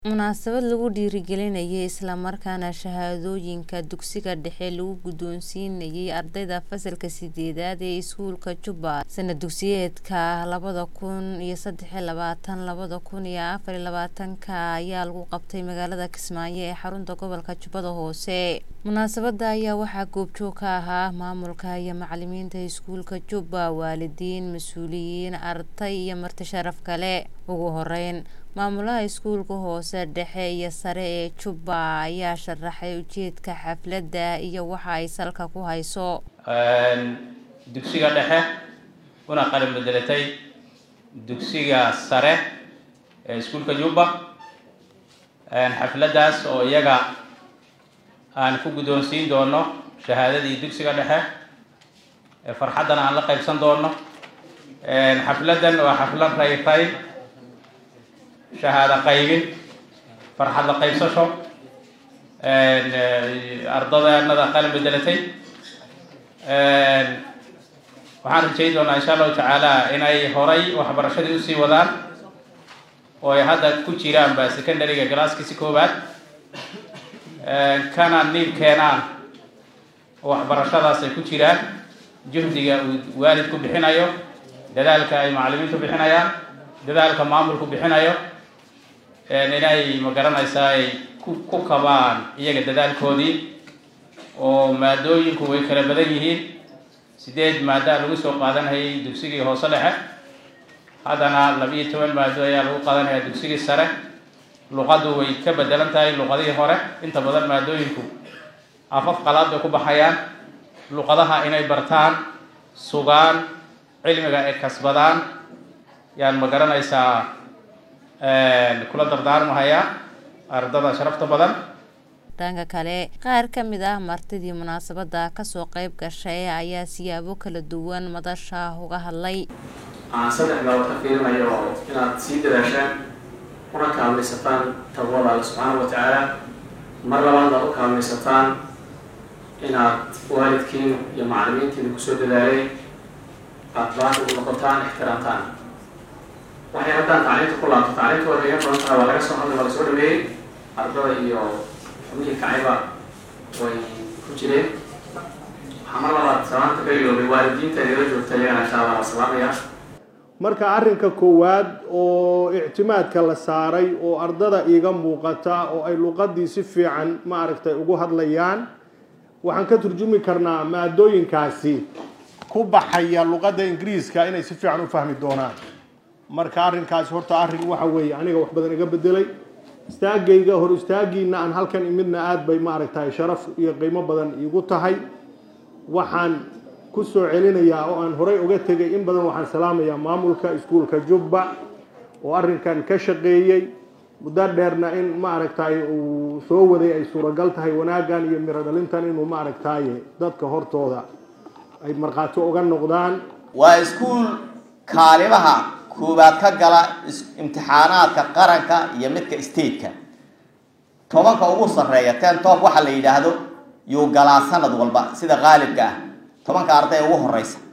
Munaasabad lagu dhiirigelinayay isla markaana shahaadooyinka dugsiga dhexe lagu guddoonsiinayay ardayda fasalka sideedaad ee iskuulka Juba sanad dugsiyeedka labada kun iyo saddex iyo labaatan labada kun iyo afar iyo labaatanka ayaa lagu qabtay magaalada Kismaayo ee xarunta gobolka Jubbada Hoose munaasabada ayaa waxaa goobjoog ka ahaa maamulka iyo macalimiinta iskuulka Juba waalidiin mas'uuliyiin arday iyo marti sharaf kale ugu horeyn maamulaha iskuulka hoose dhexe iyo sare ee Juba ayaa sharaxay ujeedka xafladda iyo waxa ay salka ku hayso dugsiga dhexe una qalin bedelatay dugsiga sare ee iskuulka Juba xafladdaas oo iyaga aan ku guddoonsiin doono shahaadadii dugsiga dhexe farxaddana aan la qaybsan doono xafladdan waa xaflad rayray shahaado qaybin farxad la qaybsasho ardadeenada qalin bedelatay waxaan rajayn doonaa insha allahu tacaala inay horay waxbarashadii usii wadaan oo ay hadda ku jiraanba secondaryga galaaskiisi koowaad kana niib keenaan waxbarashadaas ay ku jiraan juhdiga uu waalidku bixinayo dadaalka ay macalimiintu bixinayaan dadaalka maamulku bixinayo inay magaranaysaa ay ku kabaan iyaga dadaalkoodii oo maadooyinku way kala badan yihiin sideed maada lagu soo qaadanayay dugsigii hoose dhexe haddana labiiyo toban maado ayaa lagu qaadanaya dugsigii sare luqaddu way ka bedelan tahay luqadihii hore inta badan maadooyinku afaf qalaad bay ku baxayaan luqadaha inay bartaan sugaan cilmiga ay kasbadaan yaan magaranaysaa kula dardaarmahayaa ardada sharafta badan dhanka kale qaar ka mid ah martidii munaasabada kasoo qayb gashay ayaa siyaabo kala duwan madasha uga hadlay aan saddex meelood ka fiirinayo inaad sii dadaashaan una kaalmaysataan taqwada alle subxaana wa tacaala mar labaadna u kaalmaysataan inaad waalidkiin iyo macalimiintiina kusoo dadaalay aada baanta u noqotaan ixtiraamtaan waxay haddaan tacliinta ku laabto tacliinta waa iga badan tahay waa laga soo hadlay waa lasoo dhameeyey ardada iyo xubnihii kacayba way ku jireen waxaa mar labaad salaanta ka iloobay waalidiinta inala joogta iyagana insha allah waa salaamaya marka arrinka koowaad oo ictimaadka la saaray oo ardada iiga muuqata oo ay luqadii si fiican ma aragtay ugu hadlayaan waxaan ka turjumi karnaa maadooyinkaasi ku baxaya luqadda ingiriiska inay si fiican u fahmi doonaan marka arrinkaasi horta arrin waxa weeye aniga wax badan iga bedelay istaagayga hor istaagiina aan halkan imidna aada bay ma aragtahay sharaf iyo qiimo badan iigu tahay waxaan ku soo celinayaa oo aan horey uga tegay in badan waxaan salaamayaa maamulka iskuulka jubba oo arrinkan ka shaqeeyey muddo dheerna in ma aragtaay uu soo waday ay suuragal tahay wanaaggan iyo miro dhalintan inuu ma aragtaaye dadka hortooda ay markhaati uga noqdaan waa iskuul kaalimaha koowaad ka gala imtixaanaadka qaranka iyo midka stateka tobanka ugu sarreeya ten top waxa la yidhaahdo yuu galaa sanad walba sida qaalibka ah tobanka arday ugu horeysa